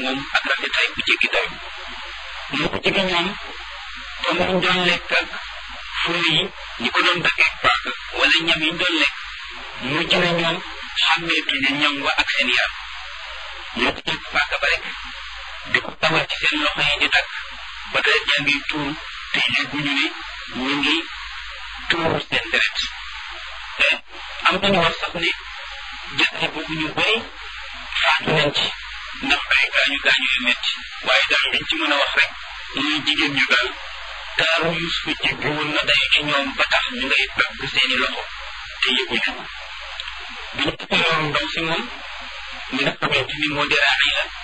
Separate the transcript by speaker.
Speaker 1: moom ak rafetaay bu jéggi dayo moo ko jege ñoom te mu doon lekk ak fure yi ñi ko doon daggee paaka wala ñam yi doon lekk mujj na ñoom xàmmeetuñu ñam wa ak seen yaram ñoo ko jël paaka ba rek di ko tawal ci seen loxo yi di tàkk ba deret jaa ngi tuur te yëguñu ne ñu ngi tuuru seen deret te am nañu wax sax ne jëtte boobu ñu bëri faatu nañ ci ndax ay gaañu gaañu yu metti waaye daal liñ ci mën a wax rek muy jigéen ñu daal taaru Yuusufa jéggi woon na day ci ñoom ba tax ñu ngay dagg seeni loxo te yëguñu bi ñu tuddee loolu ndaw si moom mi nga xamante ni moo di Raxiila